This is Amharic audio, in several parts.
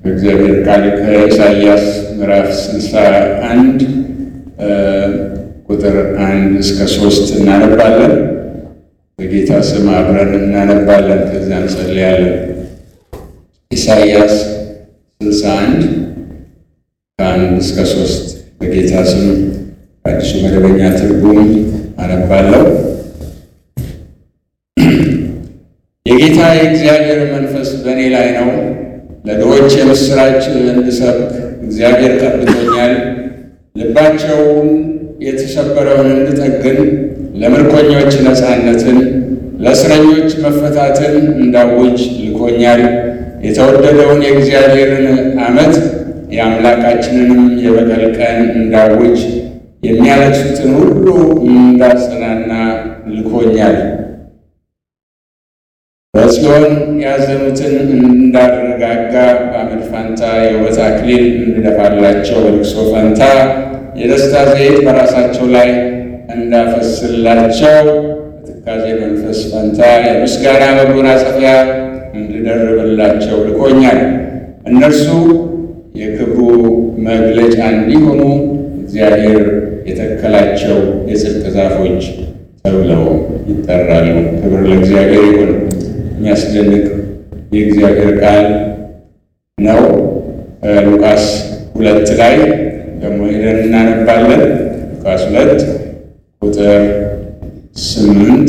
እግዚአብሔር ቃል ከኢሳይያስ ምዕራፍ ስልሳ አንድ ቁጥር አንድ እስከ ሶስት እናነባለን። በጌታ ስም አብረን እናነባለን፣ ከዚያ እንጸልያለን። ኢሳይያስ ስልሳ አንድ ከአንድ እስከ ሶስት በጌታ ስም አዲሱ መደበኛ ትርጉም አነባለሁ። የጌታ የእግዚአብሔር መንፈስ በእኔ ላይ ነው፣ ለድሆች የምሥራች እንድሰብክ እግዚአብሔር ቀብቶኛል። ልባቸውን የተሰበረውን እንድጠግን፣ ለምርኮኞች ነፃነትን፣ ለእስረኞች መፈታትን እንዳውጅ ልኮኛል። የተወደደውን የእግዚአብሔርን ዓመት የአምላካችንንም የበቀል ቀን እንዳውጅ፣ የሚያለቅሱትን ሁሉ እንዳጽናና ልኮኛል። በጽዮን ያዘኑትን እንዳረጋጋ በአመድ ፋንታ የውበት አክሊል እንድደፋላቸው በልቅሶ ፈንታ የደስታ ዘይት በራሳቸው ላይ እንዳፈስላቸው በትካዜ መንፈስ ፈንታ የምስጋና መጎናጸፊያ እንድደርብላቸው ልኮኛል። እነርሱ የክብሩ መግለጫ እንዲሆኑ እግዚአብሔር የተከላቸው የጽድቅ ዛፎች ተብለው ይጠራሉ። ክብር ለእግዚአብሔር ይሁን። የሚያስደንቅ የእግዚአብሔር ቃል ነው። ሉቃስ ሁለት ላይ ደግሞ ሄደን እናነባለን። ሉቃስ ሁለት ቁጥር ስምንት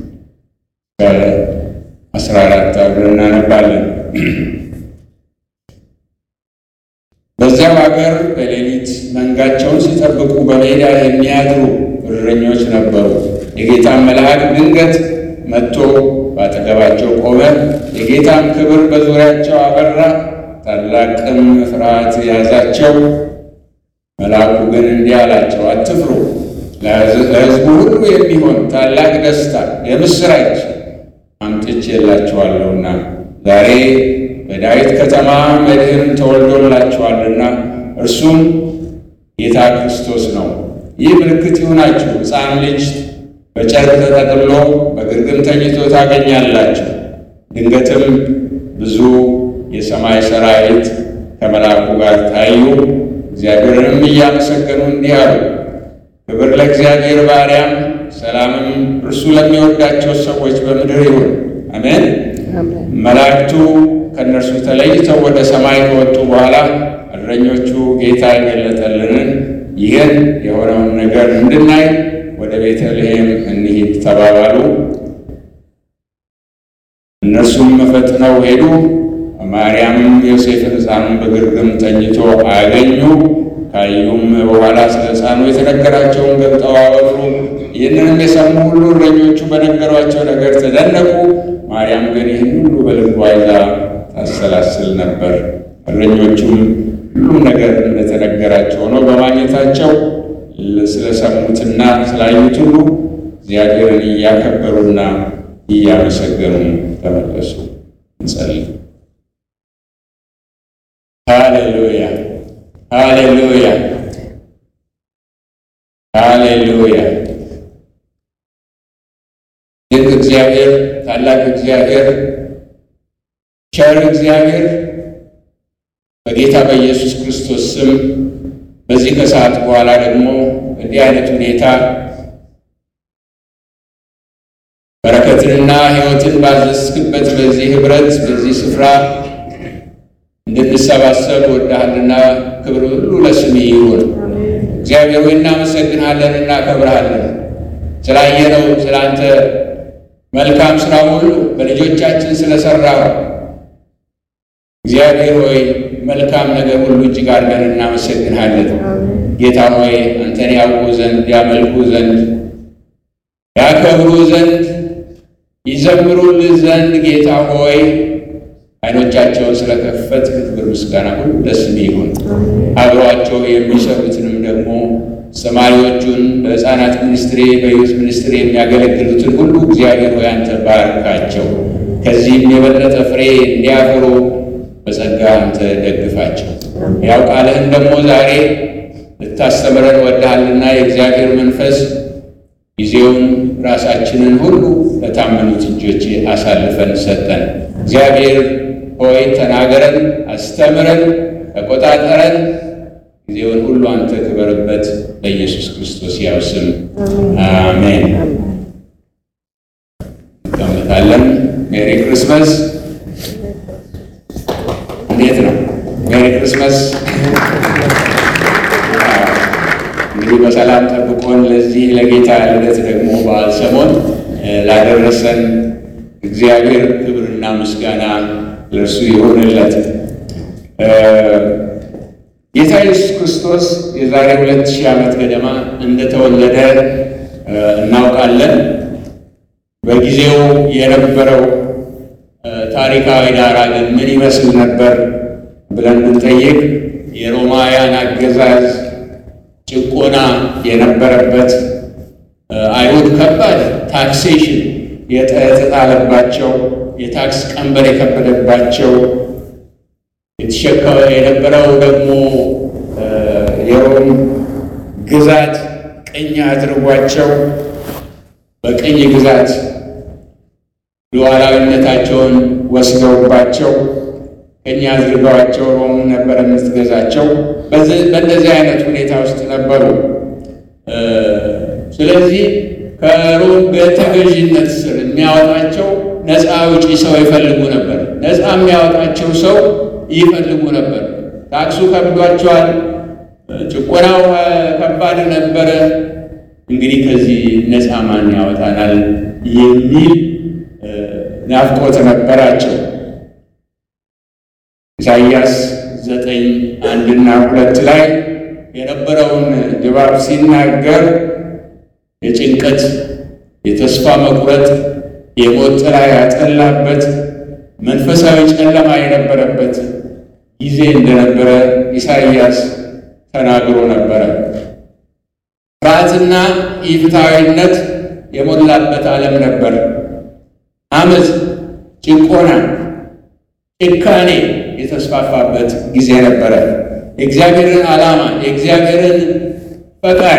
ከአስራ አራት አብረን እናነባለን። በዚያው ሀገር በሌሊት መንጋቸውን ሲጠብቁ በሜዳ የሚያድሩ እረኞች ነበሩ። የጌታን መልአክ ድንገት መጥቶ በአጠገባቸው ቆመ። የጌታም ክብር በዙሪያቸው አበራ፣ ታላቅም ፍርሃት ያዛቸው። መልአኩ ግን እንዲህ አላቸው፣ አትፍሩ፣ ለሕዝቡ ሁሉ የሚሆን ታላቅ ደስታ የምሥራች አምጥቼላችኋለሁና ዛሬ በዳዊት ከተማ መድኅን ተወልዶላችኋልና እርሱም ጌታ ክርስቶስ ነው። ይህ ምልክት ይሁናችሁ፣ ሕፃን ልጅ በጨርቅ ተጠቅልሎ በግርግም ተኝቶ ታገኛላችሁ። ድንገትም ብዙ የሰማይ ሰራዊት ከመልአኩ ጋር ታዩ፣ እግዚአብሔርንም እያመሰገኑ እንዲህ አሉ፣ ክብር ለእግዚአብሔር ባሪያም፣ ሰላምም እርሱ ለሚወዳቸው ሰዎች በምድር ይሁን። አሜን። መላእክቱ ከእነርሱ ተለይተው ወደ ሰማይ ከወጡ በኋላ እረኞቹ ጌታ የገለጠልንን ይህን የሆነውን ነገር እንድናይ ወደ ቤተልሔም እንሂድ ተባባሉ። እነርሱም ፈጥነው ሄዱ። ማርያምም ዮሴፍን ሕፃኑን በግርግም ተኝቶ አገኙ። ካዩም በኋላ ስለ ሕፃኑ የተነገራቸውን ገልጠው አወሩ። ይህንንም የሰሙ ሁሉ እረኞቹ በነገሯቸው ነገር ተደነቁ። ማርያም ግን ይህን ሁሉ በልቧ ይዛ ታሰላስል ነበር። እረኞቹም ሁሉም ነገር እንደተነገራቸው ሆኖ በማግኘታቸው ስለሰሙትና ስላዩት ሁሉ እግዚአብሔርን እያከበሩና እያመሰገኑ ተመለሱ። እንጸልይ። ሃሌሉያ፣ ሃሌሉያ፣ ሃሌሉያ። ድንቅ እግዚአብሔር፣ ታላቅ እግዚአብሔር፣ ቸር እግዚአብሔር በጌታ በኢየሱስ ክርስቶስ ስም በዚህ ከሰዓት በኋላ ደግሞ እንዲህ አይነት ሁኔታ በረከትንና ሕይወትን ባዘዝክበት በዚህ ኅብረት በዚህ ስፍራ እንድንሰባሰብ ወዳሃልና ክብር ሁሉ ለስም ይሁን። እግዚአብሔር ሆይ እናመሰግንሃለን፣ እናከብርሃለን ስላየነው ስለ አንተ መልካም ሥራ ሁሉ በልጆቻችን ስለሠራው እግዚአብሔር ሆይ መልካም ነገር ሁሉ እጅግ አድርገን እናመሰግንሃለን። ጌታ ሆይ አንተን ያውቁ ዘንድ ያመልኩ ዘንድ ያከብሩ ዘንድ ይዘምሩልህ ዘንድ ጌታ ሆይ ዓይኖቻቸውን ስለከፈት ክብር ምስጋና ሁሉ ለስም ይሁን። አብረዋቸው የሚሰሩትንም ደግሞ ተማሪዎቹን በሕፃናት ሚኒስትሪ በዩዝ ሚኒስትሪ የሚያገለግሉትን ሁሉ እግዚአብሔር ሆይ አንተ ባርካቸው። ከዚህም የበለጠ ፍሬ እንዲያፈሩ በጸጋ አንተ ደግፋቸው። ያው ቃልህን ደግሞ ዛሬ ልታስተምረን ወድሃልና የእግዚአብሔር መንፈስ ጊዜውን ራሳችንን ሁሉ ለታመኑት እጆች አሳልፈን ሰጠን። እግዚአብሔር ሆይ ተናገረን፣ አስተምረን፣ ተቆጣጠረን፣ ጊዜውን ሁሉ አንተ ክበርበት። በኢየሱስ ክርስቶስ ያው ስም አሜን። እንቀመጣለን። ሜሪ ክርስመስ። እንዴት ነው? ሜሪ ክርስመስ። እንግዲህ በሰላም ጠብቆን ለዚህ ለጌታ ልደት ደግሞ በዓል ሰሞን ላደረሰን እግዚአብሔር ክብርና ምስጋና ለእርሱ ይሆንለት። ጌታ ኢየሱስ ክርስቶስ የዛሬ ሁለት ሺህ ዓመት ገደማ እንደተወለደ እናውቃለን። በጊዜው የነበረው ታሪካዊ ዳራ ግን ምን ይመስል ነበር ብለን ብንጠይቅ የሮማውያን አገዛዝ ጭቆና የነበረበት አይሁድ ከባድ ታክሴሽን የተጣለባቸው የታክስ ቀንበር የከበደባቸው የተሸከመ የነበረው ደግሞ የሮም ግዛት ቅኝ አድርጓቸው በቅኝ ግዛት ሉዓላዊነታቸውን ወስደውባቸው ቅኝ አድርገዋቸው ሮም ነበር የምትገዛቸው። በእንደዚህ አይነት ሁኔታ ውስጥ ነበሩ። ስለዚህ ከሮም በተገዥነት ስር የሚያወጣቸው ነፃ አውጪ ሰው ይፈልጉ ነበር። ነፃ የሚያወጣቸው ሰው ይፈልጉ ነበር። ታክሱ ከብዷቸዋል። ጭቆናው ከባድ ነበረ። እንግዲህ ከዚህ ነፃ ማን ያወጣናል የሚል ናፍቆት ነበራቸው። ኢሳይያስ ዘጠኝ አንድና ሁለት ላይ የነበረውን ድባብ ሲናገር የጭንቀት የተስፋ መቁረጥ የሞት ጥላ ያጠላበት መንፈሳዊ ጨለማ የነበረበት ጊዜ እንደነበረ ኢሳይያስ ተናግሮ ነበረ። ፍርሃትና ኢፍትሐዊነት የሞላበት ዓለም ነበር። አመፅ፣ ጭቆና፣ ጭካኔ የተስፋፋበት ጊዜ ነበረ። የእግዚአብሔርን ዓላማ የእግዚአብሔርን ፈቃድ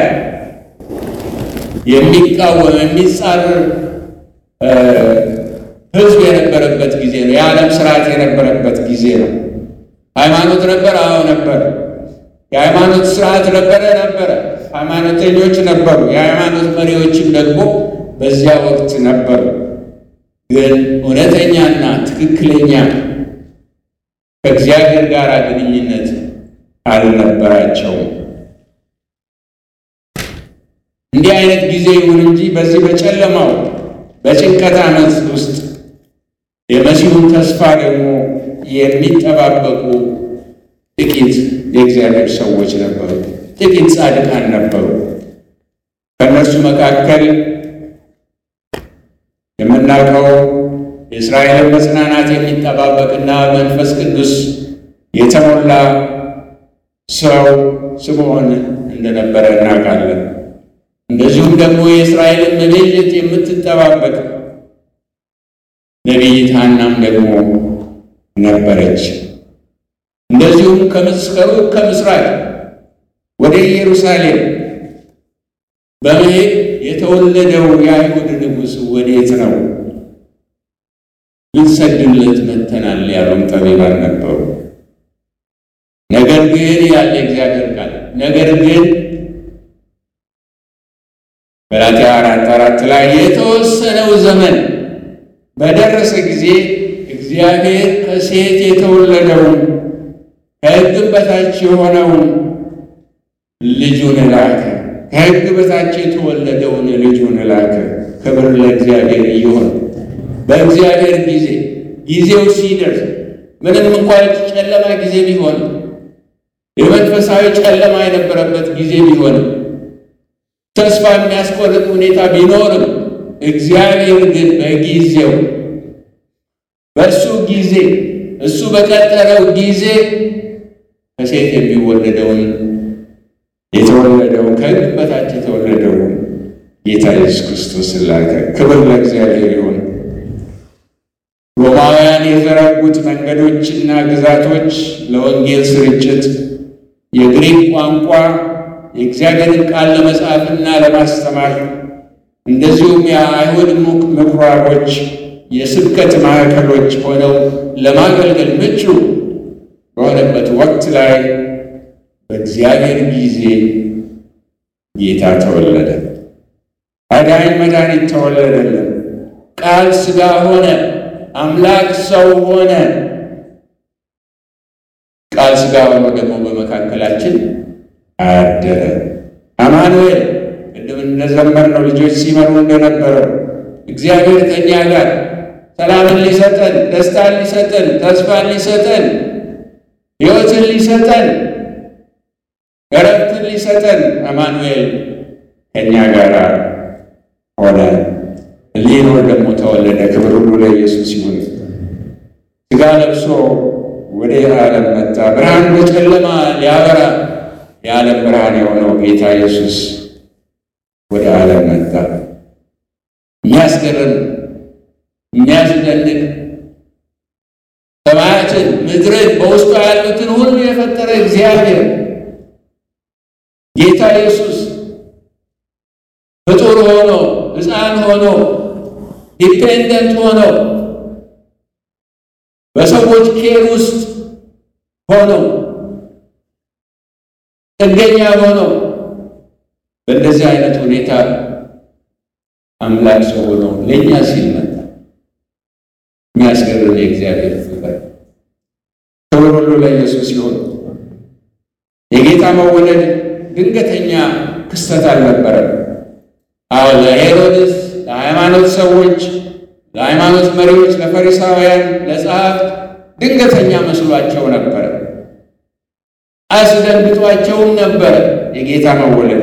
የሚቃወም የሚጻረር ሕዝብ የነበረበት ጊዜ ነው። የዓለም ስርዓት የነበረበት ጊዜ ነው። ሃይማኖት ነበር? አዎ ነበር። የሃይማኖት ስርዓት ነበረ? ነበረ። ሃይማኖተኞች ነበሩ። የሃይማኖት መሪዎችም ደግሞ በዚያ ወቅት ነበሩ። ግን እውነተኛና ትክክለኛ ከእግዚአብሔር ጋር ግንኙነት አልነበራቸውም። እንዲህ አይነት ጊዜ ይሁን እንጂ በዚህ በጨለማው በጭንቀት ዓመት ውስጥ የመሲሁን ተስፋ ደግሞ የሚጠባበቁ ጥቂት የእግዚአብሔር ሰዎች ነበሩ። ጥቂት ጻድቃን ነበሩ። ከእነርሱ መካከል የምናውቀው የእስራኤልን መጽናናት የሚጠባበቅና መንፈስ ቅዱስ የተሞላ ሰው ስምዖን እንደነበረ እናውቃለን። እንደዚሁም ደግሞ የእስራኤልን መቤዠት የምትጠባበቅ ነቢይት ሐናም ደግሞ ነበረች። እንደዚሁም ከምስከሩ ከምስራቅ ወደ ኢየሩሳሌም በመሄድ የተወለደው የአይሁድ ንጉሥ ወዴት ነው? ልንሰግድለት መጥተናል ያሉም ጠቢባን ነበሩ። ነገር ግን ያለ እግዚአብሔር ቃል ነገር ግን ገላትያ አራት አራት ላይ የተወሰነው ዘመን በደረሰ ጊዜ እግዚአብሔር ከሴት የተወለደውን ከሕግም በታች የሆነውን ልጁን ላከ። ከሕግ በታች የተወለደውን ልጁን ላከ። ክብር ለእግዚአብሔር ይሁን። በእግዚአብሔር ጊዜ ጊዜው ሲደርስ ምንም እንኳን ጨለማ ጊዜ ቢሆን የመንፈሳዊ ጨለማ የነበረበት ጊዜ ቢሆንም ተስፋ የሚያስቆርጥ ሁኔታ ቢኖርም እግዚአብሔር ግን በጊዜው በእሱ ጊዜ እሱ በቀጠረው ጊዜ ከሴት የሚወለደውን የተወለደውን ከሕግ በታች የተወለደውን ጌታ ኢየሱስ ክርስቶስ ላከ። ክብር ለእግዚአብሔር ይሁን። ሮማውያን የዘረጉት መንገዶችና ግዛቶች ለወንጌል ስርጭት የግሪክ ቋንቋ የእግዚአብሔርን ቃል ለመጻፍና ለማስተማር እንደዚሁም የአይሁድ ምኩራቦች የስብከት ማዕከሎች ሆነው ለማገልገል ምቹ በሆነበት ወቅት ላይ በእግዚአብሔር ጊዜ ጌታ ተወለደ። አዳኝ መድኃኒት ተወለደልን። ቃል ሥጋ ሆነ። አምላክ ሰው ሆነ። ቃል ሥጋ ሆኖ ደግሞ በመካከላችን አደረ። አማኑኤል ቅድም እንደዘመርነው ልጆች ሲመሩ እንደነበረው እግዚአብሔር ከእኛ ጋር ሰላምን ሊሰጠን፣ ደስታን ሊሰጠን፣ ተስፋን ሊሰጠን፣ ሕይወትን ሊሰጠን፣ እረፍትን ሊሰጠን አማኑኤል ከእኛ ጋር ሆነ። ሊኖር ደግሞ ተወለደ። ክብር ሁሉ ለኢየሱስ ይሁን። ሥጋ ለብሶ ወደ ዓለም መጣ። ብርሃን በጨለማ ሊያበራ የዓለም ብርሃን የሆነው ጌታ ኢየሱስ ወደ ዓለም መጣ። የሚያስገርም የሚያስደንቅ ሰማያትን፣ ምድርን በውስጡ ያሉትን ሁሉ የፈጠረ እግዚአብሔር ጌታ ኢየሱስ ፍጡር ሆኖ ሕፃን ሆኖ ዲፔንደንት ሆኖ በሰዎች ኬር ውስጥ ሆኖ ጥገኛ ሆኖ በእንደዚህ አይነት ሁኔታ አምላክ ሰው ሆኖ ለእኛ ሲል መጣ። የሚያስገርም የእግዚአብሔር ፍቅር። ክብር ሁሉ ለኢየሱስ ይሁን። የጌታ መወለድ ድንገተኛ ክስተት አልነበረም። አዎ ለሄሮድስ፣ ለሃይማኖት ሰዎች፣ ለሃይማኖት መሪዎች፣ ለፈሪሳውያን፣ ለጸሐፍት ድንገተኛ መስሏቸው ነበረ። አስደንግጧቸውም ነበረ የጌታ መወለድ።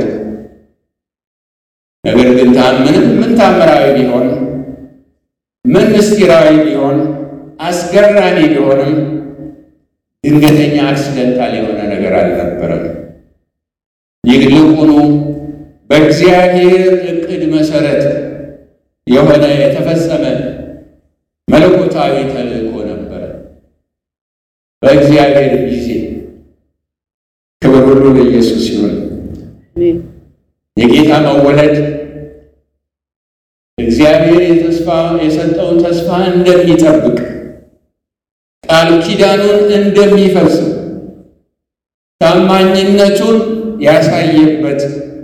ነገር ግን ታምንም ምን ታምራዊ ቢሆን ምን ምስጢራዊ ቢሆን አስገራሚ ቢሆንም ድንገተኛ አክሲደንታል የሆነ ነገር አልነበረም። ይልቁኑ በእግዚአብሔር ዕቅድ መሰረት የሆነ የተፈጸመ መለኮታዊ ተልእኮ ነበረ። በእግዚአብሔር ጊዜ ክብር ሁሉ ለኢየሱስ ይሁን። የጌታ መወለድ እግዚአብሔር የተስፋ የሰጠውን ተስፋ እንደሚጠብቅ ቃል ኪዳኑን እንደሚፈጽም ታማኝነቱን ያሳየበት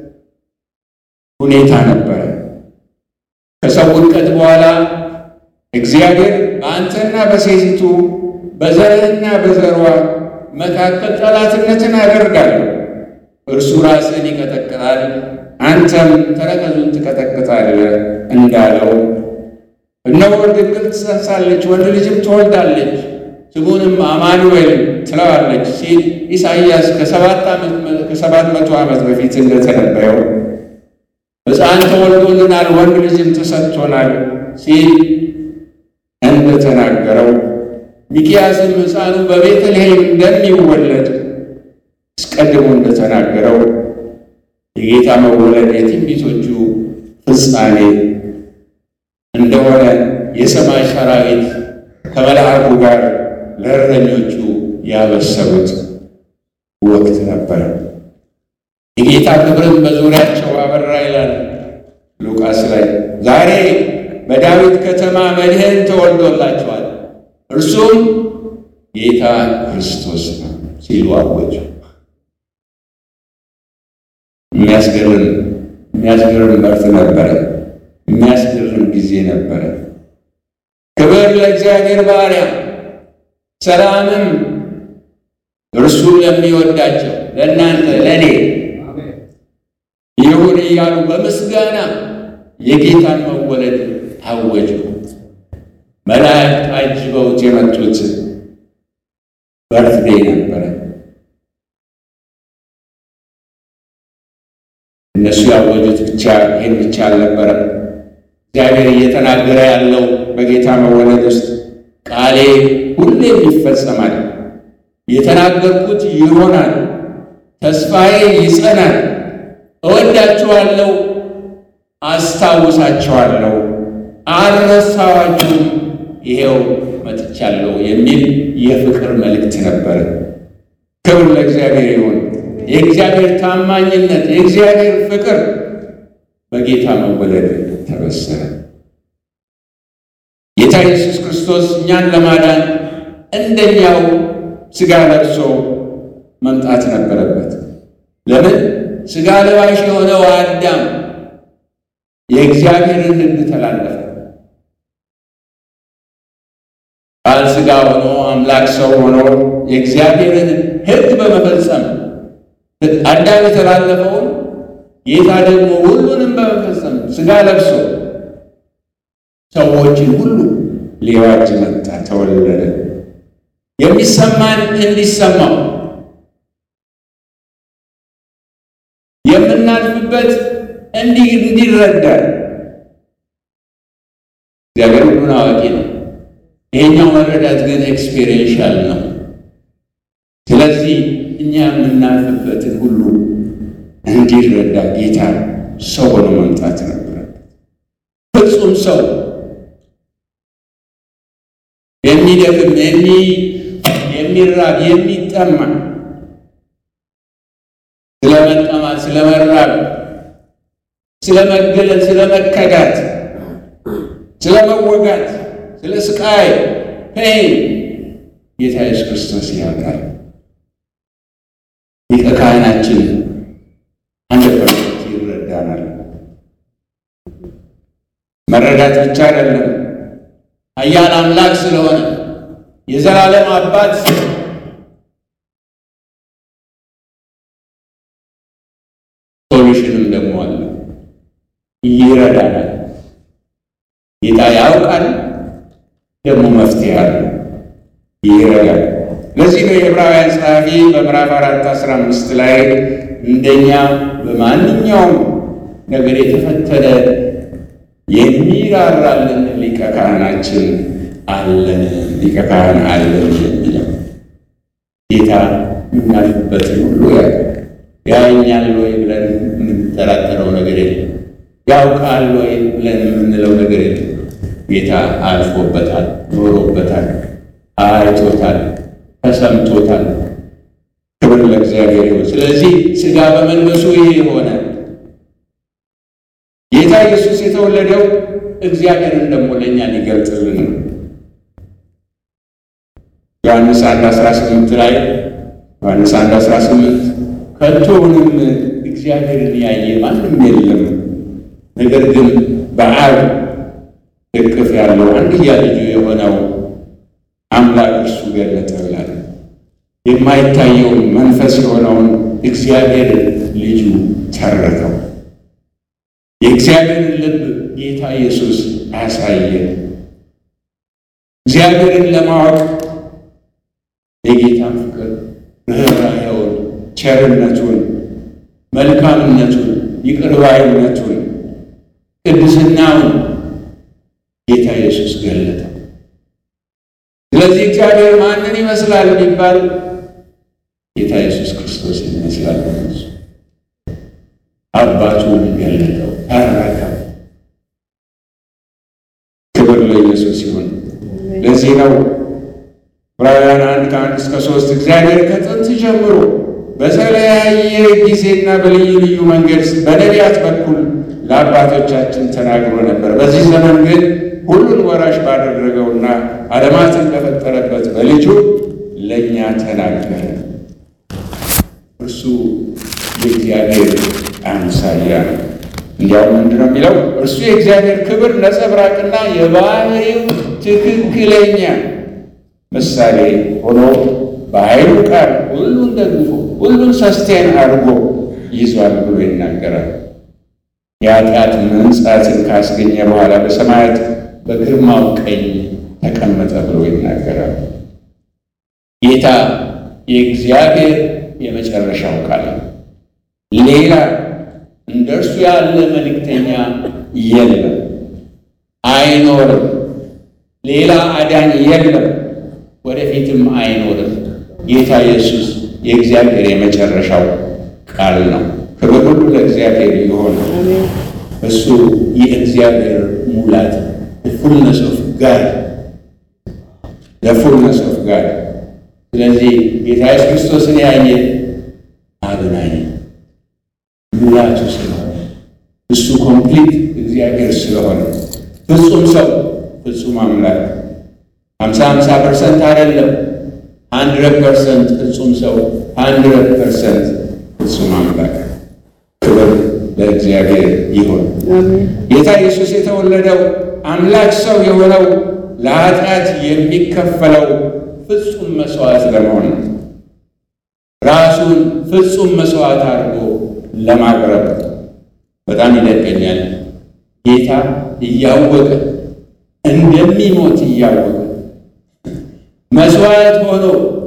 ሁኔታ ነበረ። ከሰው ውድቀት በኋላ እግዚአብሔር በአንተና በሴቲቱ በዘርህና በዘሯ መካከል ጠላትነትን አደርጋለሁ፣ እርሱ ራስን ይቀጠቅጣል፣ አንተም ተረከዙን ትቀጠቅጣለህ እንዳለው እነሆ ድንግል ትጸንሳለች፣ ወንድ ልጅም ትወልዳለች፣ ስሙንም አማኑኤል ትለዋለች ሲል ኢሳይያስ ከሰባት መቶ ዓመት በፊት እንደተነበየው ሕፃን ተወልዶልናል፣ ወንድ ልጅም ተሰጥቶናል ሲል እንደተናገረው ሚክያስም ሕፃኑ በቤተልሔም እንደሚወለድ አስቀድሞ እንደተናገረው የጌታ መወለድ የትንቢቶቹ ፍጻሜ እንደሆነ የሰማይ ሰራዊት ከመልአኩ ጋር ለእረኞቹ ያበሰሩት ወቅት ነበረ። የጌታ ክብርም በዙሪያቸው አበራ ይላል ሉቃስ ላይ። ዛሬ በዳዊት ከተማ መድህን ተወልዶላቸዋል፣ እርሱም ጌታ ክርስቶስ ነው ሲሉ አወጁ። የሚያስገርም የሚያስገርም መርት ነበረ። የሚያስገርም ጊዜ ነበረ። ክብር ለእግዚአብሔር ባሪያ፣ ሰላምም እርሱ ለሚወዳቸው ለእናንተ ለእኔ ይሁን እያሉ በምስጋና የጌታን መወለድ አወጁ። መላእክት አጅበውት የመጡት በርትዴይ ነበረ። እነሱ ያወጁት ብቻ ይህን ብቻ አልነበረም። እግዚአብሔር እየተናገረ ያለው በጌታ መወለድ ውስጥ ቃሌ ሁሌም ይፈጸማል፣ የተናገርኩት ይሆናል፣ ተስፋዬ ይጸናል፣ እወዳችኋለሁ፣ አስታውሳችኋለሁ፣ አልረሳኋችሁም፣ ይሄው መጥቻለሁ የሚል የፍቅር መልእክት ነበረ። ክብር ለእግዚአብሔር ይሁን። የእግዚአብሔር ታማኝነት፣ የእግዚአብሔር ፍቅር በጌታ መወለድ ተበሰረ። ጌታ ኢየሱስ ክርስቶስ እኛን ለማዳን እንደኛው ሥጋ ለብሶ መምጣት ነበረበት። ለምን? ሥጋ ለባሽ የሆነው አዳም የእግዚአብሔርን ሕግ ተላለፈ። ቃል ሥጋ ሆኖ አምላክ ሰው ሆኖ የእግዚአብሔርን ሕግ በመፈጸም አዳም የተላለፈውን ጌታ ደግሞ ሁሉንም በመፈጸም ሥጋ ለብሶ ሰዎችን ሁሉ ሊዋጅ መጣ፣ ተወለደ። የሚሰማን እንዲሰማው የምናልፍበት እንዲህ እንዲረዳ እግዚአብሔር ሁሉን አዋቂ ነው። ይሄኛው መረዳት ግን ኤክስፔሪንሻል ነው። ስለዚህ እኛ የምናልፍበትን ሁሉ እንዲረዳ ጌታ ሰው ሆኖ መምጣት ነበረበት። ፍጹም ሰው የሚደክም የሚራብ የሚጠማ ስለ መጠማት፣ ስለ መራብ፣ ስለ መገለል፣ ስለ መከዳት፣ ስለ መወጋት፣ ስለ ስቃይ ፔን ጌታ ኢየሱስ ክርስቶስ ያውቃል። ሊቀ ካህናችን አንድ ፐርሰንት ይረዳናል። መረዳት ብቻ አይደለም፣ ኃያል አምላክ ስለሆነ የዘላለም አባት ሶሉሽንም ደግሞ አለ፣ ይረዳናል። ጌታ ያውቃል፣ ደግሞ መፍትሄ አለ፣ ይረዳል። ለዚህ ነው የዕብራውያን ጸሐፊ በምዕራፍ አራት አስራ አምስት ላይ እንደኛ በማንኛውም ነገር የተፈተነ የሚራራልን ሊቀ ካህናችን አለን፣ ሊቀ ካህን አለን የሚለው ጌታ የምናልፍበትን ሁሉ ያውቃል። ያየኛል ወይ ብለን የምንጠራጠረው ነገር የለም። ያውቃል ወይ ብለን የምንለው ነገር የለም። ጌታ አልፎበታል፣ ኖሮበታል፣ አይቶታል፣ ተሰምቶታል። ክብር ለእግዚአብሔር ይሁን። ስለዚህ ሥጋ በመልበሱ ይሄ የሆነ ጌታ ኢየሱስ የተወለደው እግዚአብሔርን ደግሞ ለእኛ ሊገልጥልን ነው። ዮሐንስ 1 18 ላይ ዮሐንስ 1 18 ከቶውንም እግዚአብሔርን ያየ ማንም የለም፣ ነገር ግን በአብ እቅፍ ያለው አንድያ ልጁ የሆነው አምላክ እርሱ ገለጠ ብላል። የማይታየውን መንፈስ የሆነውን እግዚአብሔር ልጁ ተረከው። የእግዚአብሔርን ልብ ጌታ ኢየሱስ አሳየ። እግዚአብሔርን ለማወቅ የጌታን ፍቅር፣ ርኅራኄውን፣ ቸርነቱን፣ መልካምነቱን፣ ይቅርባይነቱን፣ ቅድስናውን ጌታ ኢየሱስ ገለጠ። ስለዚህ እግዚአብሔር ማንን ይመስላል ቢባል ጌታ ኢየሱስ ክርስቶስ ይመስላል። አባቱን ገለጠው፣ ተረከው። ክብር ለኢየሱስ ይሁን። ለዚህ ነው ዕብራውያን አንድ ከአንድ እስከ ሶስት እግዚአብሔር ከጥንት ጀምሮ በተለያየ ጊዜና በልዩ ልዩ መንገድ በነቢያት በኩል ለአባቶቻችን ተናግሮ ነበር። በዚህ ዘመን ግን ሁሉን ወራሽ ባደረገውና ዓለማትን በፈጠረበት በልጁ ለእኛ ተናገረ። እርሱ የእግዚአብሔር አምሳያ ነው። እንዲያውም ምንድን ነው የሚለው? እርሱ የእግዚአብሔር ክብር ነጸብራቅና የባህሪው ትክክለኛ ምሳሌ ሆኖ በኃይሉ ቃል ሁሉን ደግፎ ሁሉን ሰስቴን አድርጎ ይዟል ብሎ ይናገራል። የኃጢአት መንጻትን ካስገኘ በኋላ በሰማያት በግርማው ቀኝ ተቀመጠ ብሎ ይናገራል። ጌታ የእግዚአብሔር የመጨረሻው ቃል ነው። ሌላ እንደ እርሱ ያለ መልእክተኛ የለም፣ አይኖርም። ሌላ አዳኝ የለም፣ ወደፊትም አይኖርም። ጌታ ኢየሱስ የእግዚአብሔር የመጨረሻው ቃል ነው። ክብር ሁሉ ለእግዚአብሔር ይሆን። እሱ የእግዚአብሔር ሙላት ፉልነስ ኦፍ ጋድ ለፉልነስ ኦፍ ጋድ። ስለዚህ ጌታ ኢየሱስ ክርስቶስን ያየ አብን አየ። ሙላቱ ስለሆነ እሱ ኮምፕሊት እግዚአብሔር ስለሆነ ፍጹም ሰው ፍጹም አምላክ ሀምሳ ሀምሳ ፐርሰንት አይደለም፣ ሀንድረድ ፐርሰንት ፍጹም ሰው፣ ሀንድረድ ፐርሰንት ፍጹም አምላክ። ክብር ለእግዚአብሔር ይሁን። አሜን። ጌታ ኢየሱስ የተወለደው አምላክ ሰው የሆነው ለኃጢአት የሚከፈለው ፍጹም መስዋዕት ለመሆን ነው። ራሱን ፍጹም መስዋዕት አድርጎ ለማቅረብ በጣም ይደንቀኛል። ጌታ እያወቀ እንደሚሞት እያወቀ መስዋዕት ሆኖ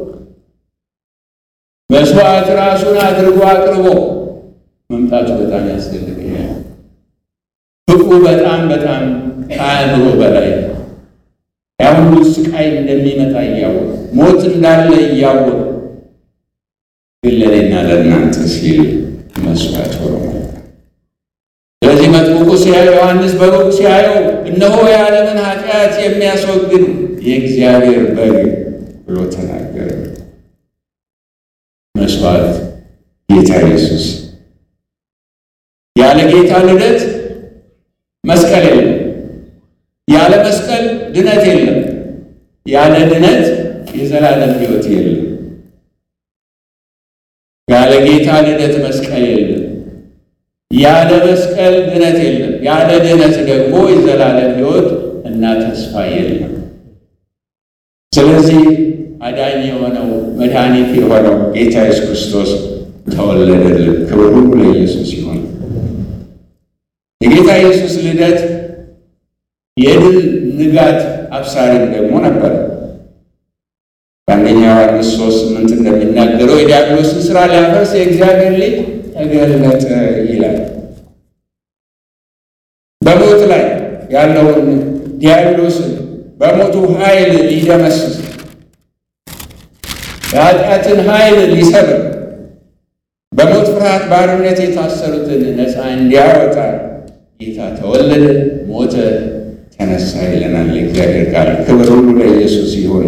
መስዋዕት ራሱን አድርጎ አቅርቦ መምጣቱ በጣም ያስደንቀኛል። ፍቅሩ በጣም በጣም ከአእምሮ በላይ ነው። ያ ሁሉ ስቃይ እንደሚመጣ እያወቀ ሞት እንዳለ እያወቀ ግን ለእኔና ለእናንተ ሲል መስዋዕት ሆኖ መጣ። ስለዚህ መጥምቁ ሲያየው ዮሐንስ በሩቅ ሲያየው እነሆ የዓለምን ኃጢአት የሚያስወግድ የእግዚአብሔር በግ ብሎ ተናገረ። መስዋዕት ጌታ ኢየሱስ። ያለ ጌታ ልደት መስቀል የለም። ያለ መስቀል ድነት የለም። ያለ ድነት የዘላለም ሕይወት የለም። ያለ ጌታ ልደት መስቀል የለም። ያለ መስቀል ድነት የለም። ያለ ድነት ደግሞ የዘላለም ሕይወት እና ተስፋ የለም። ስለዚህ አዳኝ የሆነው መድኃኒት የሆነው ጌታ ኢየሱስ ክርስቶስ ተወለደልን። ክብር ሁሉ ለኢየሱስ ይሁን። የጌታ ኢየሱስ ልደት የድል ንጋት አብሳሪም ደግሞ ነበር። በአንደኛ ዮሐንስ ሶስት ስምንት እንደሚናገረው የዲያብሎስን ስራ ሊያፈርስ የእግዚአብሔር ልጅ ተገለጠ ይላል። በሞት ላይ ያለውን ዲያብሎስን በሞቱ ኃይል ሊደመስስ የኃጢአትን ኃይል ሊሰብር በሞት ፍርሃት ባርነት የታሰሩትን ነፃ እንዲያወጣ ጌታ ተወለደ፣ ሞተ፣ ተነሳ ይለናል የእግዚአብሔር ቃል። ክብር ሁሉ ለኢየሱስ ይሁን።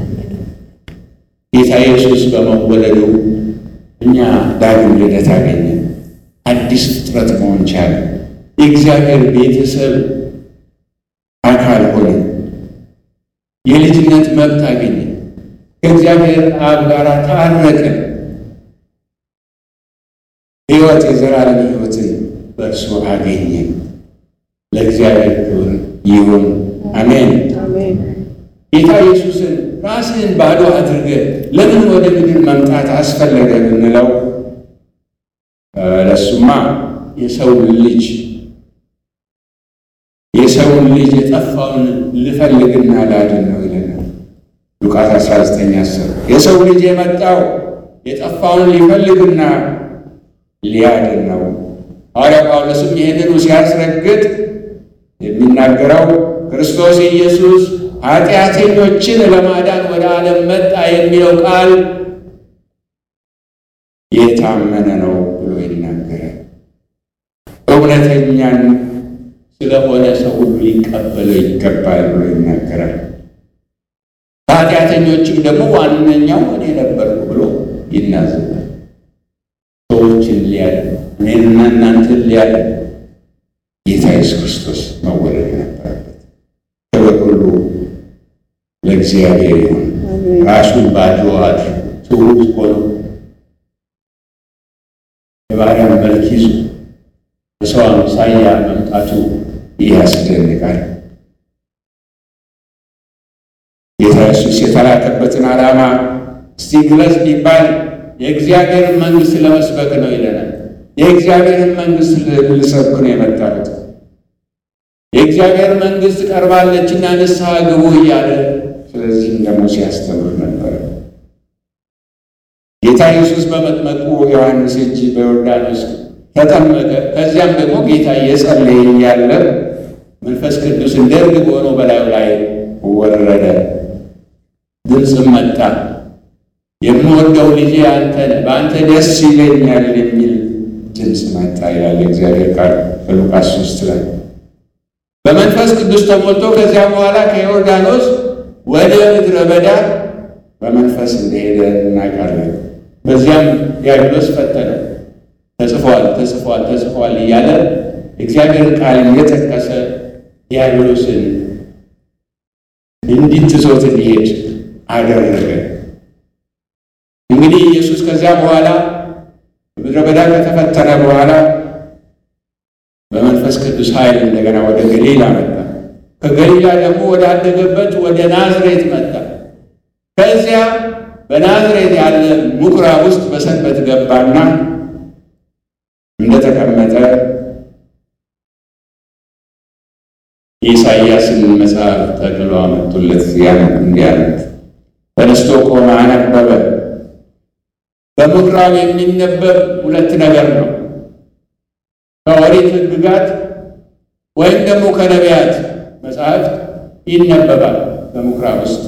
ጌታ ኢየሱስ በመወለዱ እኛ ዳግም ልደት አገኘ፣ አዲስ ፍጥረት መሆን ቻለ፣ የእግዚአብሔር ቤተሰብ አካል ሆነ፣ የልጅነት መብት አገኘ፣ ከእግዚአብሔር አብ ጋር ታረቀ። ሕይወት የዘላለም ሕይወትን በእርሱ አገኘ። ለእግዚአብሔር ክብር ይሁን፣ አሜን። አሜን። ጌታ ኢየሱስን ራስህን ባዶ አድርገህ ለምን ወደ ምድር መምጣት አስፈለገ ብንለው ለሱማ የሰውን ልጅ የሰውን ልጅ የጠፋውን ልፈልግና ላድን ነው ይለናል ሉቃስ 19 10 የሰው ልጅ የመጣው የጠፋውን ሊፈልግና ሊያድን ነው። ሐዋርያ ጳውሎስም ይህንኑ ሲያስረግጥ የሚናገረው ክርስቶስ ኢየሱስ ኃጢአተኞችን ለማዳን ወደ ዓለም መጣ የሚለው ቃል የታመነ ነው ብሎ ይናገራል። እውነተኛን ስለሆነ ሰው ሁሉ ሊቀበለው ይገባል ብሎ ይናገራል። ከኃጢአተኞችም ደግሞ ዋነኛው እኔ ነበርኩ ብሎ ይናዘዛል። ሰዎችን ሊያድን እኔንና እናንተን ሊያድን ጌታ ኢየሱስ ክርስቶስ መወለድ ነበረበት። ክብር ሁሉ ለእግዚአብሔር ይሁን። ራሱን ባዶ አድርጎ ትሑት ሆኖ የባሪያን መልክ ይዞ በሰው አምሳያ መምጣቱ ያስደንቃል። ጌታ ኢየሱስ የተላከበትን ዓላማ እስቲ ግለጽ ቢባል የእግዚአብሔርን መንግሥት ለመስበክ ነው ይለናል። የእግዚአብሔርን መንግሥት ልሰብክ ነው የመጣሁት። የእግዚአብሔር መንግሥት ቀርባለችና ንስሐ ግቡ እያለ ስለዚህም ደግሞ ሲያስተምር ነበር። ጌታ ኢየሱስ በመጥመቁ ዮሐንስ እጅ በዮርዳኖስ ተጠመቀ። ከዚያም ደግሞ ጌታ እየጸለየ እያለ መንፈስ ቅዱስ እንደ ርግብ ሆኖ በላዩ ላይ ወረደ። ድምፅም መጣ፣ የምወደው ልጄ አንተ ነህ፣ በአንተ ደስ ይለኛል የሚል ድምፅ መጣ ይላል እግዚአብሔር ቃል በሉቃስ ሶስት ላይ በመንፈስ ቅዱስ ተሞልቶ ከዚያ በኋላ ከዮርዳኖስ ወደ ምድረ በዳ በመንፈስ እንደሄደ እናውቃለን። በዚያም ዲያብሎስ ፈተነ። ተጽፏል፣ ተጽፏል፣ ተጽፏል እያለ እግዚአብሔር ቃል እየጠቀሰ ዲያብሎስን እንዲትቶት እንዲሄድ አደረገ። እንግዲህ ኢየሱስ ከዚያ በኋላ በምድረ በዳ ከተፈተነ በኋላ በመንፈስ ቅዱስ ኃይል እንደገና ወደ ገሊላ መጣ። ከገሊላ ደግሞ ወደ አደገበት ወደ ናዝሬት መጣ። ከዚያ በናዝሬት ያለ ምኩራብ ውስጥ በሰንበት ገባና እንደተቀመጠ የኢሳይያስን መጽሐፍ ጠቅሎ አመጡለት። ያን እንዲያነት ተነስቶ ቆመ፣ አነበበ። በምኩራብ የሚነበብ ሁለት ነገር ነው። ከኦሪት ሕግጋት ወይም ደግሞ ከነቢያት መጽሐፍ ይነበባል በምኩራብ ውስጥ።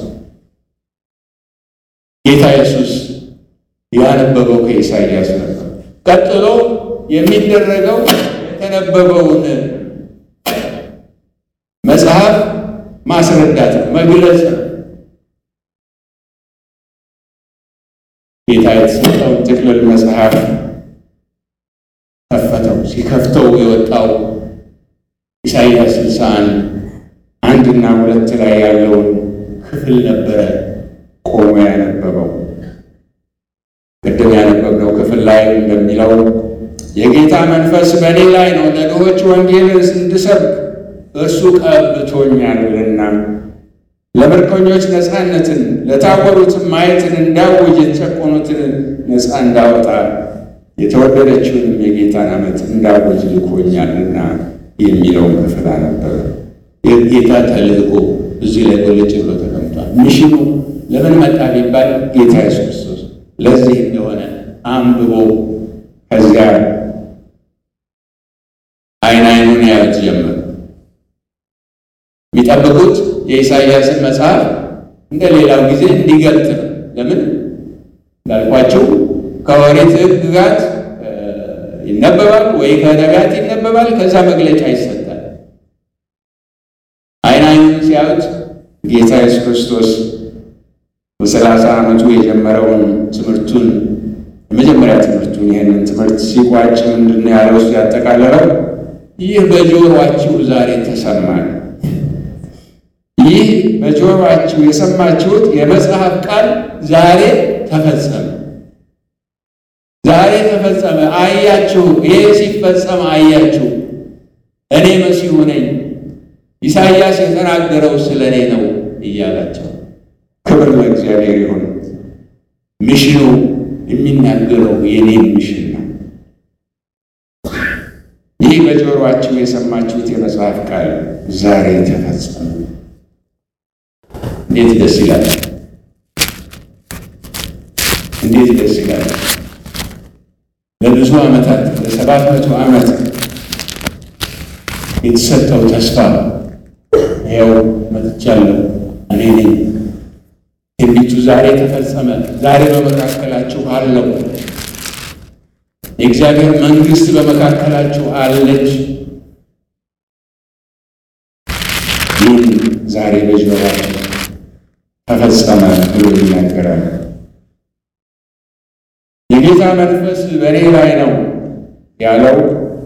ጌታ ኢየሱስ ያነበበው ከኢሳይያስ ነበር። ቀጥሎ የሚደረገው የተነበበውን መጽሐፍ ማስረዳት ነው፣ መግለጽ ነው። ጌታ የተሰጠውን ጥቅልል መጽሐፍ ከፈተው። ሲከፍተው የወጣው ኢሳይያስ ስልሳ አንድ አንድና ሁለት ላይ ያለውን ክፍል ነበረ ቆሞ ያነበበው። ቅድም ያነበብነው ክፍል ላይ እንደሚለው የጌታ መንፈስ በእኔ ላይ ነው፣ ለድሆች ወንጌልን እንድሰብክ እርሱ ቀብቶኛልና፣ ለምርኮኞች ነፃነትን፣ ለታወሩትም ማየትን እንዳውጅ፣ የተጨቆኑትን ነፃ እንዳወጣ፣ የተወደደችውንም የጌታን ዓመት እንዳውጅ ልኮኛልና የሚለውን ክፍል አነበበ። የጌታ ተልእኮ እዚህ ላይ ጎልጭ ብሎ ተቀምጧል። ሚሽኑ ለምን መጣ ቢባል ጌታ ኢየሱስ ክርስቶስ ለዚህ እንደሆነ አንብቦ ከዚያ አይን አይኑን ያዩት ጀመር። የሚጠብቁት የኢሳይያስን መጽሐፍ እንደ ሌላው ጊዜ እንዲገልጥ ነው። ለምን እንዳልኳቸው ከኦሪት ሕግጋት ይነበባል ወይ ከነቢያት ይነበባል። ከዛ መግለጫ ይሰጣል። አይን አይኑን ሲያዩት ጌታ ኢየሱስ ክርስቶስ በሰላሳ ዓመቱ የጀመረውን ትምህርቱን የመጀመሪያ ትምህርቱን ይህንን ትምህርት ሲቋጭ ምንድን ነው ያለው? እሱ ያጠቃለለው ይህ በጆሮአችሁ ዛሬ ተሰማል። ይህ በጆሮአችሁ የሰማችሁት የመጽሐፍ ቃል ዛሬ ተፈጸመ። ዛሬ ተፈጸመ፣ አያችሁ። ይሄ ሲፈጸም አያችሁ። እኔ መሲሁ ነኝ፣ ኢሳይያስ የተናገረው ስለ እኔ ነው እያላቸው ክብር ለእግዚአብሔር ይሁን። ሚሽኑ የሚናገረው የኔን ሚሽን ነው። ይህ በጆሮአችሁ የሰማችሁት የመጽሐፍ ቃል ዛሬ ተፈጸመ። እንዴት ደስ ይላል! እንዴት ደስ ይላል! ለብዙ ዓመታት ለሰባት መቶ ዓመት የተሰጠው ተስፋ ይኸው መጥቻለሁ፣ እኔ ነኝ። ትንቢቱ ዛሬ ተፈጸመ። ዛሬ በመካከላችሁ አለው። የእግዚአብሔር መንግሥት በመካከላችሁ አለች። ይህን ዛሬ በጆሮአችሁ ተፈጸመ ብሎ ይናገራል። የጌታ መንፈስ በእኔ ላይ ነው ያለው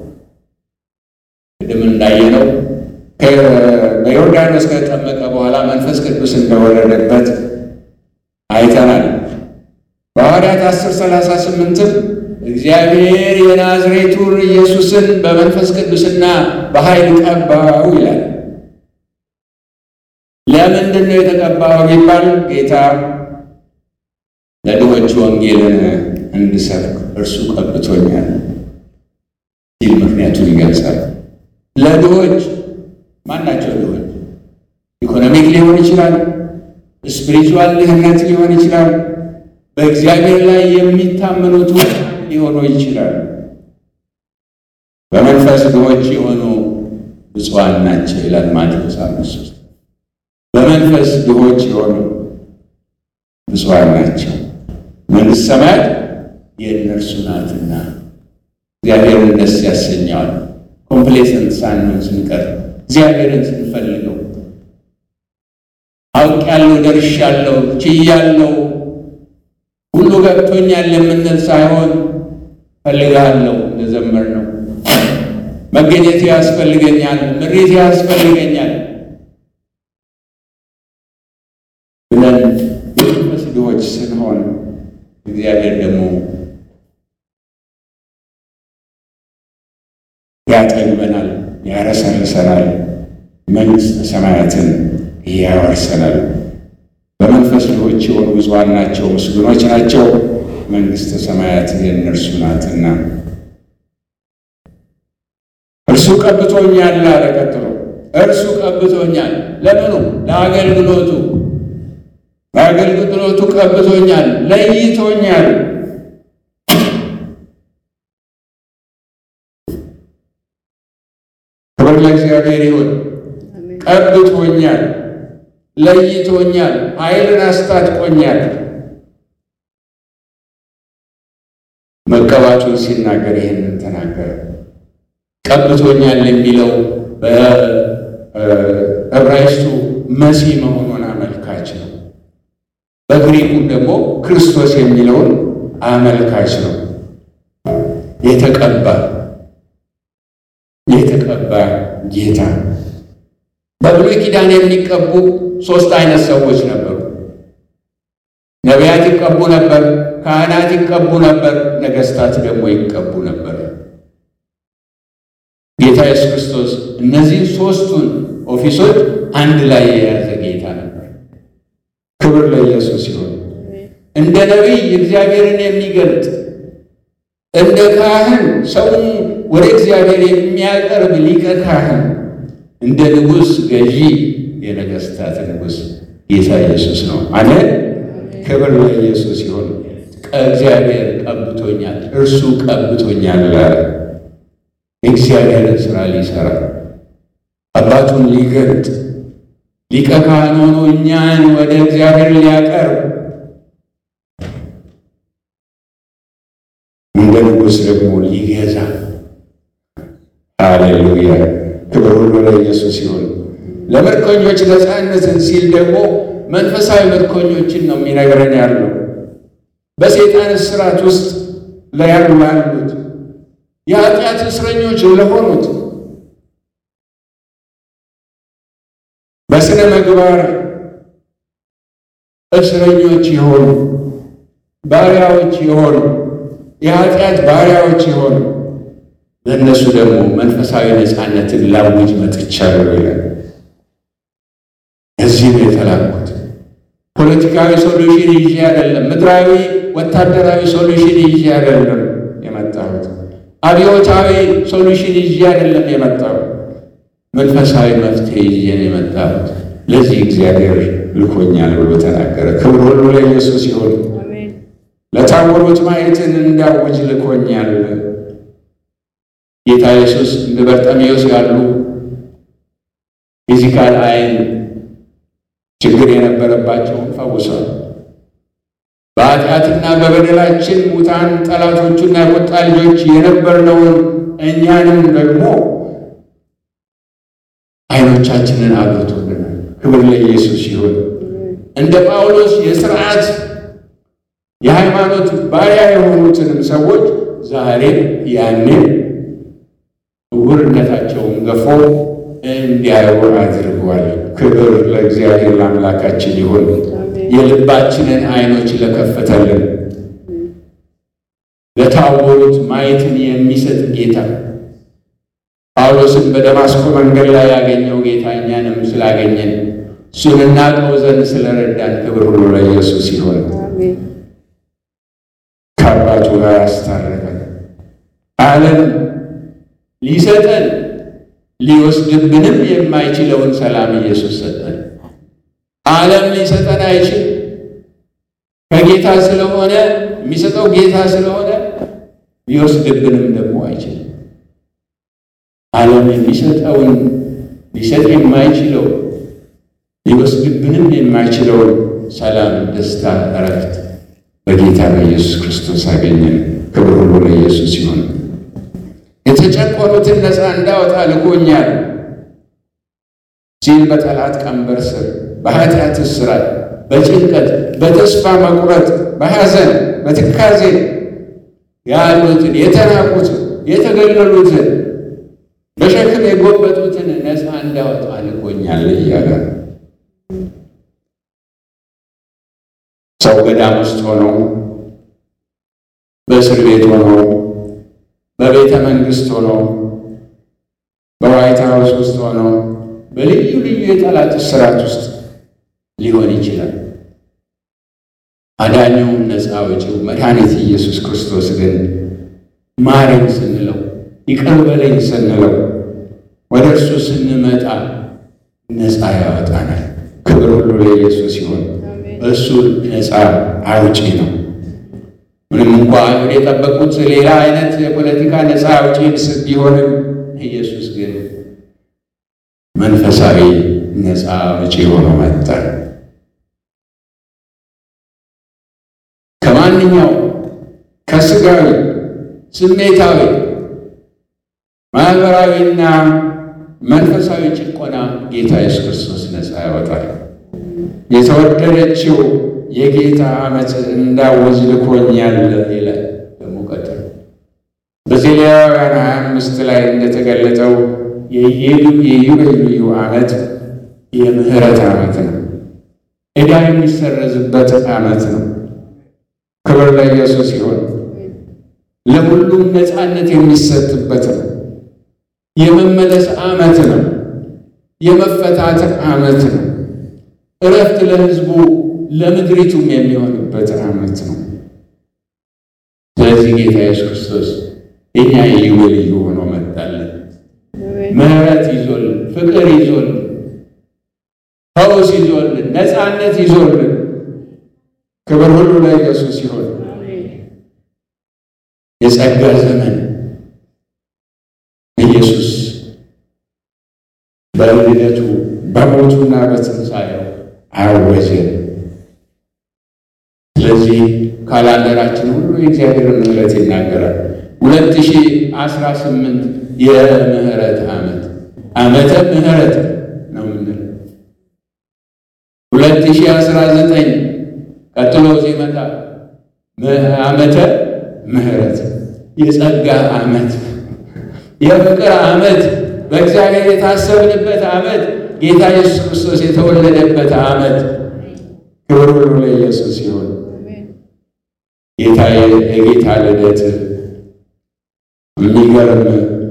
ቅድም እንዳየነው በዮርዳኖስ ከተጠመቀ በኋላ መንፈስ ቅዱስ እንደወረደበት አይተናል። በሐዋርያት አስር ሰላሳ ስምንትም እግዚአብሔር የናዝሬቱን ኢየሱስን በመንፈስ ቅዱስና በኃይል ቀባው ይላል። ለምንድን ነው የተቀባው ቢባል ጌታ ለድሆች ወንጌልን እንድሰብክ እርሱ ቀብቶኛል ሲል ምክንያቱን ይገልጻል። ለድሆች ማናቸው? ድሆች ኢኮኖሚክ ሊሆን ይችላል፣ ስፒሪቹዋል ድህነት ሊሆን ይችላል፣ በእግዚአብሔር ላይ የሚታመኑት ሊሆኑ ይችላሉ። በመንፈስ ድሆች የሆኑ ብፁዓን ናቸው ይላል ማቴዎስ አምስት ሶስት በመንፈስ ድሆች የሆኑ ብፁዓን ናቸው መንግሥተ ሰማያት የእነርሱ ናትና። እግዚአብሔርን ደስ ያሰኘዋል። ኮምፕሌሰንት ሳንሆን ስንቀር እግዚአብሔርን ስንፈልገው አውቄያለሁ፣ ደርሻለሁ፣ ችያለሁ፣ ሁሉ ገብቶኛል የምንል ሳይሆን ፈልጋለሁ እንደዘመር ነው መገኘት ያስፈልገኛል፣ ምሪት ያስፈልገኛል ስንሆን እግዚአብሔር ደግሞ ያጠግበናል፣ ያረሰርሰናል፣ መንግሥተ ሰማያትን ያወርሰናል። በመንፈስ ድሆች የሆኑ ብፁዓን ናቸው፣ ምስጉኖች ናቸው፣ መንግሥተ ሰማያት የእነርሱ ናትና። እርሱ ቀብቶኛል አለ። ቀጥሎ እርሱ ቀብቶኛል። ለምኑ? ለአገልግሎቱ። በአገልግሎቱ ቀብቶኛል፣ ለይቶኛል። ክብር ለእግዚአብሔር ይሁን። ቀብቶኛል፣ ለይቶኛል፣ ኃይልን አስታጥቆኛል። መቀባቱን ሲናገር ይህንን ተናገረ። ቀብቶኛል የሚለው በዕብራይስጡ መሲህ መሆኑን አመልካች ነው። በግሪኩም ደግሞ ክርስቶስ የሚለውን አመልካች ነው። የተቀባ የተቀባ ጌታ። በብሉይ ኪዳን የሚቀቡ ሦስት አይነት ሰዎች ነበሩ። ነቢያት ይቀቡ ነበር፣ ካህናት ይቀቡ ነበር፣ ነገሥታት ደግሞ ይቀቡ ነበር። ጌታ ኢየሱስ ክርስቶስ እነዚህ ሦስቱን ኦፊሶች አንድ ላይ የያዘ ጌታ ነበር። ክብር ለኢየሱስ ይሁን። እንደ ነቢይ እግዚአብሔርን የሚገልጥ እንደ ካህን ሰውን ወደ እግዚአብሔር የሚያቀርብ ሊቀ ካህን፣ እንደ ንጉሥ ገዢ የነገሥታት ንጉሥ ጌታ ኢየሱስ ነው። አሜን። ክብር ለኢየሱስ ይሁን። እግዚአብሔር ቀብቶኛል፣ እርሱ ቀብቶኛል አለ። የእግዚአብሔርን ሥራ ሊሠራ አባቱን ሊገልጥ ሊቀ ካህን ሆኖ እኛን ወደ እግዚአብሔር ሊያቀርብ እንደ ንጉሥ ደግሞ ሊገዛ። ሃሌሉያ! ክብር ሁሉ ለኢየሱስ ይሁን። ለምርኮኞች ነፃነትን ሲል ደግሞ መንፈሳዊ ምርኮኞችን ነው የሚነግረን ያለው በሰይጣን እስራት ውስጥ ለያሉ ላሉት የኃጢአት እስረኞች ለሆኑት በሥነ ምግባር እስረኞች የሆኑ ባሪያዎች የሆኑ የኃጢአት ባሪያዎች የሆኑ ለእነሱ ደግሞ መንፈሳዊ ነፃነትን ላውጅ መጥቻለሁ ይላል። እዚህ ነው የተላኩት። ፖለቲካዊ ሶሉሽን ይዤ አይደለም፣ ምድራዊ ወታደራዊ ሶሉሽን ይዤ አይደለም የመጣሁት። አብዮታዊ ሶሉሽን ይዤ አይደለም የመጣሁት። መንፈሳዊ መፍትሄ ይዤ ነው የመጣሁት። ለዚህ እግዚአብሔር ልኮኛል ብሎ ተናገረ። ክብር ሁሉ ለኢየሱስ ይሁን። ለታወሩት ማየትን እንዳውጅ ልኮኛል። ጌታ ኢየሱስ እንደ በርጤሜዎስ ያሉ ፊዚካል አይን ችግር የነበረባቸውን ፈውሷል። በኃጢአትና በበደላችን ሙታን ጠላቶቹና የቁጣ ልጆች የነበርነውን እኛንም ደግሞ አይኖቻችንን አብርቶልናል። ክብር ለኢየሱስ ይሁን። እንደ ጳውሎስ የሥርዓት የሃይማኖት ባሪያ የሆኑትንም ሰዎች ዛሬም ያንን ዕውርነታቸውን ገፎ እንዲያዩ አድርጓል። ክብር ለእግዚአብሔር ለአምላካችን ይሁን። የልባችንን አይኖች ለከፈተልን ለታወሩት ማየትን የሚሰጥ ጌታ ጳውሎስን በደማስቆ መንገድ ላይ ያገኘው ጌታ እኛንም ስላገኘን እሱን እናውቀው ዘንድ ስለረዳን ክብር ሁሉ ለኢየሱስ ይሁን። ከአባቱ ጋር አስታረቀን። ዓለም ሊሰጠን ሊወስድብንም የማይችለውን ሰላም ኢየሱስ ሰጠን። ዓለም ሊሰጠን አይችል ከጌታ ስለሆነ የሚሰጠው ጌታ ስለሆነ ሊወስድብንም ደግሞ አይችልም። ዓለም የሚሰጠውን ሊሰጥ የማይችለው ሊወስድብንም የማይችለውን ሰላም፣ ደስታ፣ እረፍት በጌታ በኢየሱስ ክርስቶስ አገኘን። ክብር ሁሉ ለኢየሱስ ይሁን። የተጨቆኑትን ነፃ እንዳወጣ ልኮኛል ሲል በጠላት ቀንበር ስር በኃጢአት እስራት፣ በጭንቀት፣ በተስፋ መቁረጥ፣ በሐዘን፣ በትካዜ ያሉትን የተናቁትን፣ የተገለሉትን፣ በሸክም የጎበጡትን ነፃ እንዳወጣ ልኮኛል እያለ ሰው ገዳም ውስጥ ሆነው በእስር ቤት ሆነው በቤተ መንግስት ሆነው በዋይት ሀውስ ውስጥ ሆነው በልዩ ልዩ የጠላት እስራት ውስጥ ሊሆን ይችላል። አዳኛው ነፃ አውጪው መድኃኒት ኢየሱስ ክርስቶስ ግን ማረኝ ስንለው ይቅር በለኝ ስንለው ወደ እርሱ ስንመጣ ነፃ ያወጣናል። ክብር ሁሉ ለኢየሱስ ሲሆን እሱ ነፃ አውጪ ነው። ምንም እንኳ አይሁድ የጠበቁት ሌላ አይነት የፖለቲካ ነፃ አውጪ ቢሆንም ኢየሱስ ግን መንፈሳዊ ነፃ አውጪ ሆኖ መጣ። ከማንኛው ከስጋዊ ስሜታዊ ማህበራዊና መንፈሳዊ ጭቆና ጌታ ኢየሱስ ክርስቶስ ነፃ ያወጣል። የተወደደችው የጌታ ዓመት እንዳወዝ ልኮኛል ይላል። ደግሞ ቀጥሎ በዘሌዋውያን ሀያ አምስት ላይ እንደተገለጠው የኢዮቤልዩ ዓመት የምህረት ዓመት ነው። ዕዳ የሚሰረዝበት ዓመት ነው። ክብር ለኢየሱስ ይሁን። ለሁሉም ነፃነት የሚሰጥበት ነው። የመመለስ ዓመት ነው። የመፈታት ዓመት ነው። እረፍት ለሕዝቡ ለምድሪቱም የሚሆንበት ዓመት ነው። ስለዚህ ጌታ ኢየሱስ ክርስቶስ የኛ የኢዮቤልዩ ሆኖ መጣለን። ምሕረት ይዞልን፣ ፍቅር ይዞልን፣ ፈውስ ይዞልን፣ ነፃነት ይዞልን። ክብር ሁሉ ለኢየሱስ ይሆን። የጸጋ ዘመን ኢየሱስ በልደቱ በሞቱና በትንሣኤው አወጀን። ስለዚህ ካላንደራችን ሁሉ የእግዚአብሔርን ምሕረት ይናገራል። ሁለት ሺህ አስራ ስምንት የምህረት ዓመት ዓመተ ምህረት ነው የምንለው። ሁለት ሺህ አስራ ዘጠኝ ቀጥሎ ሲመጣ ዓመተ ምህረት የጸጋ ዓመት የፍቅር ዓመት በእግዚአብሔር የታሰብንበት ዓመት ጌታ ኢየሱስ ክርስቶስ የተወለደበት ዓመት ክብር ሁሉ ለኢየሱስ ሲሆን ጌታ የጌታ ልደት የሚገርም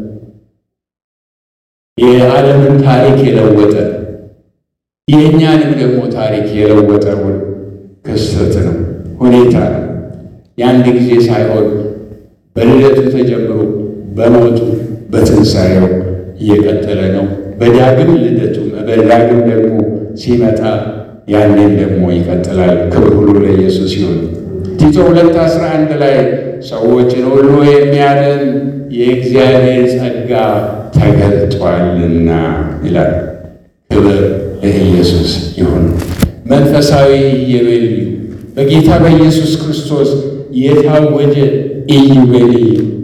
የዓለምን ታሪክ የለወጠ የእኛንም ደግሞ ታሪክ የለወጠውን ክስተት ነው፣ ሁኔታ ነው። የአንድ ጊዜ ሳይሆን በልደቱ ተጀምሮ በሞቱ በትንሣኤው እየቀጠለ ነው። በዳግም ልደቱም በዳግም ደግሞ ሲመጣ ያንን ደግሞ ይቀጥላል። ክብር ሁሉ ለኢየሱስ ይሁን። ቲቶ ሁለት አስራ አንድ ላይ ሰዎችን ሁሉ የሚያድን የእግዚአብሔር ጸጋ ተገልጧልና ይላል። ክብር ለኢየሱስ ይሁን። መንፈሳዊ ኢዮቤልዩ በጌታ በኢየሱስ ክርስቶስ የታወጀ ኢዮቤልዩ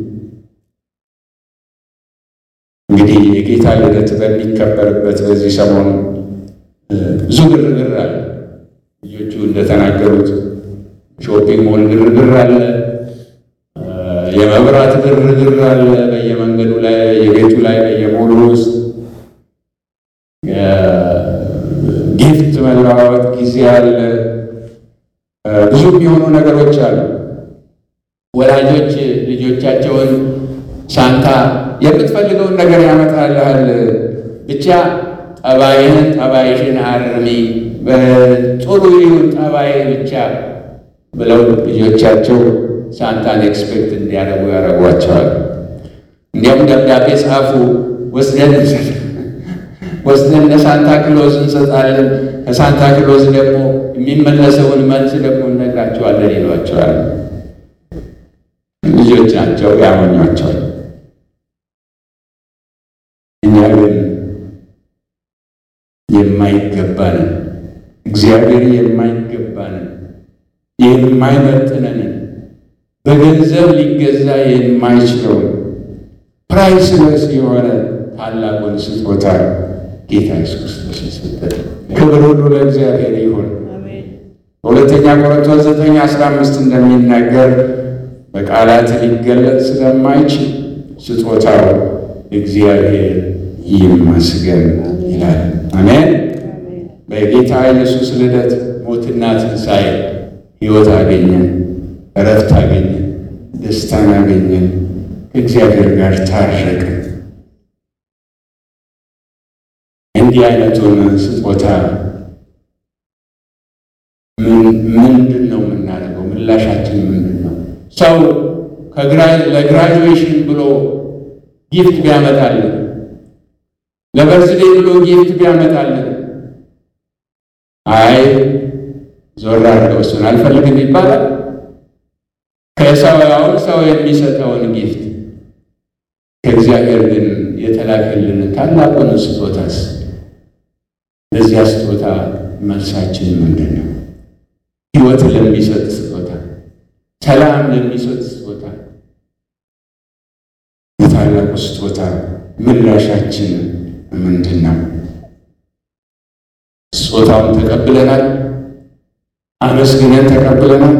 እንግዲህ የጌታ ልደት በሚከበርበት በዚህ ሰሞኑ ብዙ ግርግር አለ። ልጆቹ እንደተናገሩት ሾፒንግ ሞል ግርግር አለ፣ የመብራት ግርግር አለ፣ በየመንገዱ ላይ፣ በየቤቱ ላይ፣ በየሞሉ ውስጥ ጊፍት መለዋወጥ ጊዜ አለ። ብዙ የሚሆኑ ነገሮች አሉ። ወላጆች ልጆቻቸውን ሳንታ የምትፈልገውን ነገር ያመጣልሃል፣ ብቻ ጠባይህን ጠባይሽን አርሚ፣ ጥሩ ይሁን ጠባይ ብቻ ብለው ልጆቻቸው ሳንታን ኤክስፔክት እንዲያደርጉ ያደርጓቸዋል። እንዲያውም ደብዳቤ ጻፉ፣ ወስደን ወስደን ለሳንታ ክሎዝ እንሰጣለን፣ ከሳንታ ክሎዝ ደግሞ የሚመለሰውን መልስ ደግሞ እነግራቸዋለን ይሏቸዋል። ልጆች ናቸው፣ ያሞኟቸዋል። እኛ ግን የማይገባንን እግዚአብሔር የማይገባንን የማይመጥነንን በገንዘብ ሊገዛ የማይችለውን ፕራይስለስ የሆነ ታላቁን ስጦታ ጌታ ኢየሱስ ክርስቶስ የሰጠን። ክብር ሁሉ ለእግዚአብሔር ይሁን። በሁለተኛ ቆሮንቶስ ዘጠኝ አስራ አምስት እንደሚናገር በቃላት ሊገለጽ ስለማይችል ስጦታው እግዚአብሔር ይመስገን ይላል። አሜን። በጌታ ኢየሱስ ልደት፣ ሞትና ትንሣኤ ሕይወት አገኘን፣ እረፍት አገኘን፣ ደስታን አገኘን፣ ከእግዚአብሔር ጋር ታረቅን። እንዲህ አይነቱን ስጦታ ምንድን ነው የምናደርገው? ምላሻችን ምንድን ነው? ሰው ለግራጁዌሽን ብሎ ጊፍት ቢያመጣልን፣ ለበርዝዴ ብሎ ጊፍት ቢያመጣልን፣ አይ ዞር አድርገው እሱን አልፈልግም ይባላል። ከሰውያውን ሰው የሚሰጠውን ጊፍት ከእግዚአብሔር ግን የተላከልን ታላቁን ስጦታስ ለዚያ ስጦታ መልሳችን ምንድን ነው? ሕይወት ለሚሰጥ ስጦታ፣ ሰላም ለሚሰጥ ስጦታ፣ የታላቁ ስጦታ ምላሻችን ምንድን ነው? ስጦታውን ተቀብለናል? አመስግነን ተቀብለናል?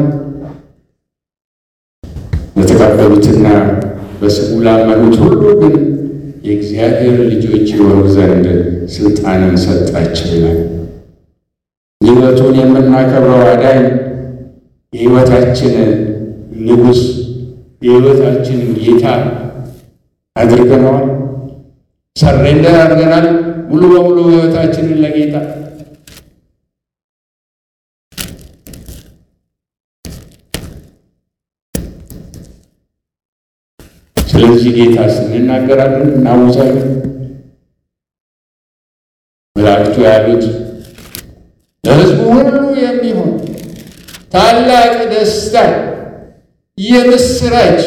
ለተቀበሉትና በስሙ ላመኑት ሁሉ ግን የእግዚአብሔር ልጆች የሆኑ ዘንድ ስልጣንን ሰጣቸው ይላል። ልደቱን የምናከብረው አዳኝ የሕይወታችን ንጉሥ የሕይወታችን ጌታ አድርገነዋል። ሰሬንደር አድርገናል ሙሉ በሙሉ ሕይወታችንን ለጌታ ስለዚህ ጌታ ስንናገራለን እናውዛለን። መላእክቱ ያሉት ለሕዝቡ ሁሉ የሚሆን ታላቅ ደስታ የምስራች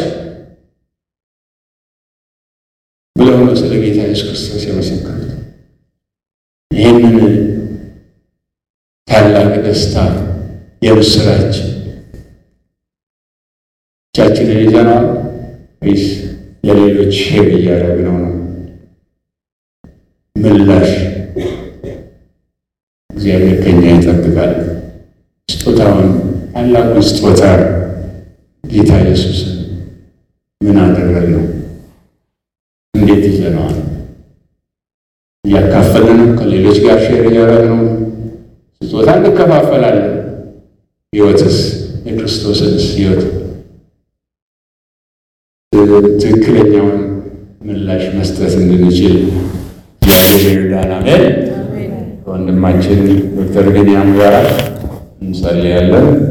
ብለው ነው ስለ ጌታ ኢየሱስ ክርስቶስ የመሰከሩት። ይህንን ታላቅ ደስታ የምስራች ብቻችንን ይዘነዋል ወይስ ለሌሎች ሼር እያደረግነው ነው? ምላሽ እግዚአብሔር ከኛ ይጠብቃል። ስጦታውን ታላቁን ስጦታ ጌታ ኢየሱስን ምን አደረግነው? እንዴት ይዘነዋል? እያካፈልን ከሌሎች ጋር ሼር እያደረግነው ስጦታ እንከፋፈላለን። ሕይወትስ የክርስቶስንስ ሕይወት ትክክለኛውን ምላሽ መስጠት እንድንችል እግዚአብሔር ይርዳን። አሜን። ከወንድማችን ዶክተር ቢንያም ጋር እንጸልያለን።